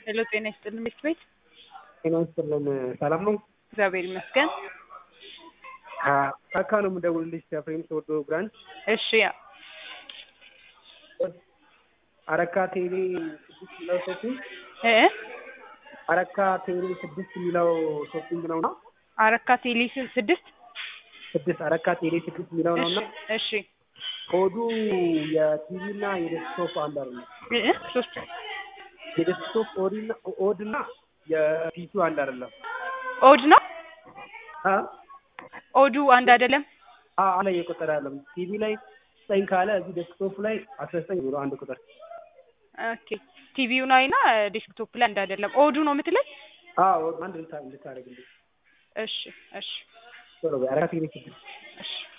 ሄሎ ጤና ይስጥልን ቤት ቤት ጤና ይስጥልን ሰላም ነው? እግዚአብሔር ይመስገን። ካካ ነው የምደውልልሽ ከፍሬም ተወዶ ብራንች እሺ አረካ ቴሌ ስድስት የሚለው ሾፒንግ እ አረካ ቴሌ ስድስት የሚለው ሾፒንግ ነው ነው አረካ ቴሌ ስ- ስድስት ስድስት አረካ ቴሌ ስድስት የሚለው ነው እና እሺ ኮዱ የቲቪ እና የዴስክቶፕ አንድ አይደለም። እ ሶስት የዴስክቶፕ ኦዲና ኦድ እና የፒሲው አንድ አይደለም። ኦድ ነው አ ኦዱ አንድ አይደለም። አ አለ እየቆጠረ ያለም ቲቪ ላይ ዘጠኝ ካለ እዚህ ዴስክቶፕ ላይ አስራ ዘጠኝ ብሎ አንድ ቁጥር ኦኬ ቲቪው ላይ እና ዴስክቶፕ ላይ አንድ አይደለም። ኦዱ ነው የምትለኝ? አዎ አንድ ልታ ልታደርግልኝ እሺ እሺ ቶሎ በይ አረካ ቴሌ ስድስት እሺ